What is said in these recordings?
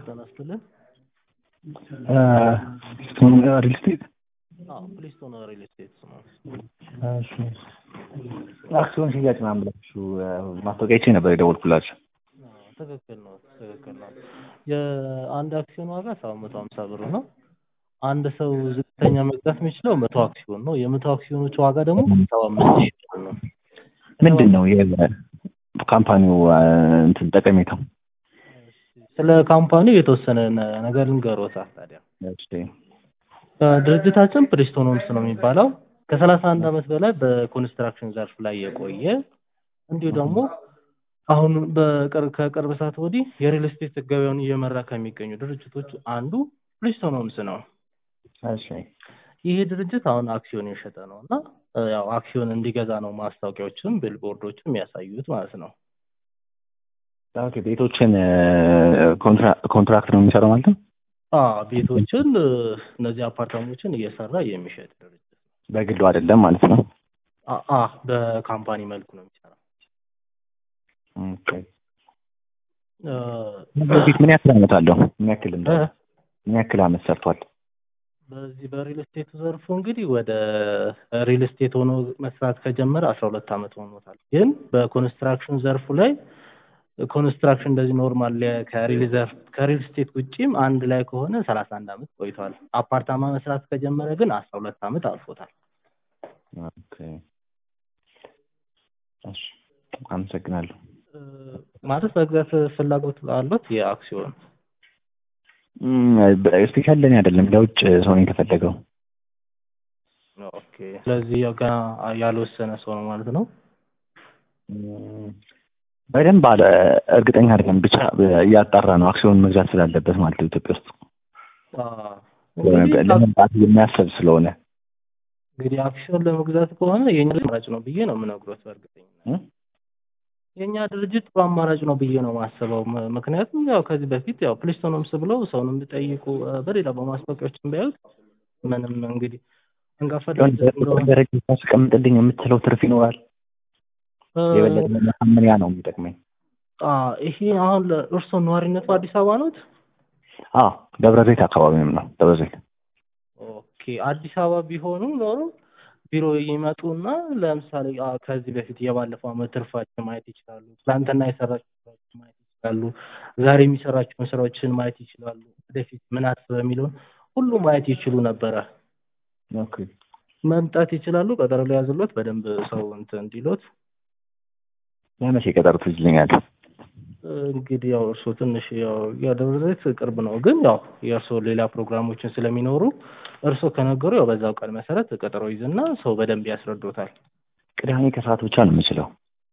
ጤና ይስጥልን። ስቶን ሪል ስቴት አዎ ፕሊስቶን ሪል ስቴት ነው። እሺ አክሲዮን ሽያጭ ምናምን ብላችሁ ማስታወቂያ አይቼ ነበር የደወልኩላችሁ። አዎ፣ ትክክል ነው ትክክል ነው። የአንድ አክሲዮን ዋጋ ሰባት መቶ ሀምሳ ብር ነው። አንድ ሰው ዝቅተኛ መግዛት የሚችለው መቶ አክሲዮን ነው። የመቶ አክሲዮኖች ዋጋ ደግሞ ሰባ አምስት ሺህ ብር ነው። ምንድን ነው የካምፓኒው እንትን ጠቀሜታው? ስለ ካምፓኒው የተወሰነ ነ- ነገር ልንገሮታ ታዲያ እሺ ድርጅታችን ፕሪስቶን ሆምስ ነው የሚባለው ከሰላሳ አንድ ዓመት በላይ በኮንስትራክሽን ዘርፍ ላይ የቆየ እንዲሁ ደግሞ አሁን በቅርብ ከቅርብ ሰዓት ወዲህ የሪል ስቴት ገበያውን እየመራ ከሚገኙ ድርጅቶች አንዱ ፕሪስቶን ሆምስ ነው። እሺ ይህ ድርጅት አሁን አክሲዮን የሸጠ ነው እና እ ያው አክሲዮን እንዲገዛ ነው ማስታወቂያዎችም ቢልቦርዶችም የሚያሳዩት ማለት ነው። ኦኬ ቤቶችን ኮንትራ- ኮንትራክት ነው የሚሰራው ማለት ነው? አ ቤቶችን እ እነዚህ አፓርታሞችን እየሰራ የሚሸጥ ድርጅት ነው። በግሉ አይደለም ማለት ነው? አ አ በካምፓኒ መልኩ ነው የሚሰራው። ኦኬ እ በፊት ምን ያክል ዓመት አለው? ምን ያክል እንደ እ ምን ያክል ዓመት ሰርቷል? በዚህ በሪል ስቴቱ ዘርፉ እንግዲህ ወደ ሪል ስቴት ሆኖ መስራት ከጀመረ አስራ ሁለት ዓመት ሆኖታል። ግን በኮንስትራክሽን ዘርፉ ላይ ኮንስትራክሽን እንደዚህ ኖርማል ለ- ከሪል ዘርፍ ከሪል ስቴት ውጪም አንድ ላይ ከሆነ ሰላሳ አንድ ዓመት ቆይቷል። አፓርታማ መስራት ከጀመረ ግን አስራ ሁለት ዓመት አልፎታል። ኦኬ እሺ አመሰግናለሁ። እ ማለት መግዛት ፍላጎት አሉት የአክሲዮን ስፔሻል ለእኔ አይደለም ለውጭ ሰው ነው የተፈለገው። ኦኬ። ስለዚህ ያው ገና ያልወሰነ ሰው ነው ማለት ነው። እም፣ በደንብ አለ እርግጠኛ አይደለም ብቻ እያጣራ ነው አክሲዮን መግዛት ስላለበት ማለት ነው ኢትዮጵያ ውስጥ አ እንግዲህ ለመምጣት የሚያስብ ስለሆነ እንግዲህ አክሲዮን ለመግዛት ከሆነ የኛ አማራጭ ነው ብዬ ነው የምነግሮት በእርግጠኝነት እ? የኛ ድርጅት ጥሩ አማራጭ ነው ብዬ ነው የማስበው። ም- ምክንያቱም ያው ከዚህ በፊት ያው ፕሊስቶን ሆምስ ብለው ሰውንም ቢጠይቁ እ፣ በሌላ በማስታወቂያዎችም ቢያዩት ምንም እንግዲህ አንጋፋ ድርጅት እንደሆነ ደረጃ ታስቀምጥልኝ የምትለው ትርፍ ይኖራል። እ፣ የበለጠ ማሳመንያ ነው የሚጠቅመኝ። አ ይሄ አሁን ለእርስዎ ነዋሪነቱ አዲስ አበባ ኖት? አዎ ደብረ ዘይት አካባቢም ነው ደብረ ዘይት። ኦኬ አዲስ አበባ ቢሆኑ ኖሮ ቢሮ ይመጡና ለምሳሌ አ፣ ከዚህ በፊት የባለፈው ዓመት ትርፋችን ማየት ይችላሉ። ትናንትና የሰራቸው ስራዎችን ማየት ይችላሉ። ዛሬ የሚሰራቸውን ስራዎችን ማየት ይችላሉ። ወደፊት ምን አስበ የሚለውን ሁሉ ማየት ይችሉ ነበረ። ኦኬ መምጣት ይችላሉ። ቀጠሮ ሊያዝሎት በደንብ ሰው እንትን እንዲሎት ለመቼ ቀጠሮ ትይዝልኛለህ? እንግዲህ ያው እርስዎ ትንሽ ያው ያው ደብረ ዘይት ቅርብ ነው፣ ግን ያው የእርስዎ ሌላ ፕሮግራሞችን ስለሚኖሩ እርስዎ ከነገሩ ያው በዛው ቀን መሰረት ቀጠሮ ይዝና ሰው በደንብ ያስረዶታል። ቅዳሜ ከሰዓት ብቻ ነው የምችለው።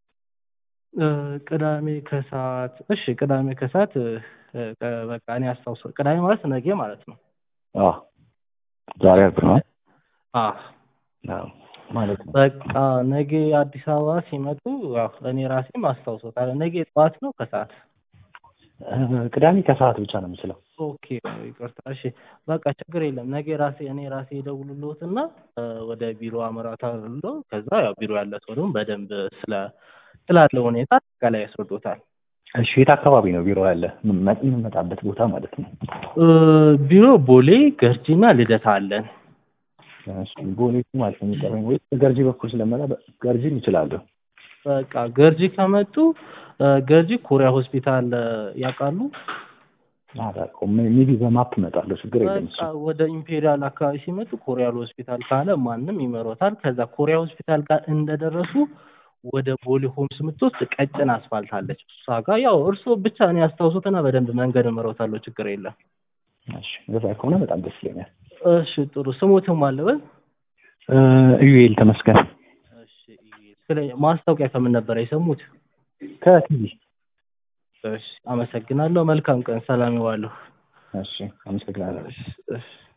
እ፣ ቅዳሜ ከሰዓት እሺ፣ ቅዳሜ ከሰዓት እ፣ እ፣ በቃ እኔ አስታውሰ ቅዳሜ ማለት ነገ ማለት ነው። አዎ ዛሬ አርብ ነው። አ አዎ ማለት ነው። በቃ ነገ አዲስ አበባ ሲመጡ ያው እኔ ራሴም አስታውሶታል። ነገ ጠዋት ነው ከሰዓት? እ፣ ቅዳሜ ከሰዓት ብቻ ነው የምችለው። ኦኬ ይቅርታ። እሺ በቃ ችግር የለም። ነገ ራሴ እኔ ራሴ እደውልልዎትና እ፣ ወደ ቢሮ አመራታለሁ። ከዛ ያው ቢሮ ያለ ሰው ደግሞ በደንብ ስለ ስላለው ሁኔታ አጠቃላይ ያስረዶታል። እሺ የት አካባቢ ነው ቢሮ ያለ? ም- የምመጣበት ቦታ ማለት ነው። እ፣ ቢሮ ቦሌ ገርጂና ልደታ አለን። እሺ ቦሌ ማለት ነው የሚቀረኝ ወይ ገርጂ በኩል ስለመጣ በ- ገርጂም እችላለሁ። በቃ ገርጂ ከመጡ እ፣ ገርጂ ኮሪያ ሆስፒታል እ፣ ያውቃሉ? አላውቀውም። ሜቢ በማፕ እመጣለሁ። ችግር የለም እሱ። በቃ ወደ ኢምፔሪያል አካባቢ ሲመጡ ኮሪያል ሆስፒታል ካለ ማንም ይመሮታል። ከዛ ኮሪያ ሆስፒታል ጋር እንደደረሱ ወደ ቦሌ ሆምስ የምትወስድ ቀጭን አስፋልት አለች። እሷ ጋር ያው እርስዎ ብቻ እኔ ያስታውሱትና በደንብ መንገድ እመሮታለሁ። ችግር የለም። እሺ እንደዛ ከሆነ በጣም ደስ ይለኛል። እሺ ጥሩ። ስሞትም አለበት? እ፣ ኢዩኤል ተመስገን እሺ ስለ ማስታወቂያ ከምን ነበር የሰሙት? ከቲቪ። እሺ አመሰግናለሁ። መልካም ቀን። ሰላም ይዋሉ። እሺ አመሰግናለሁ። እሺ እሺ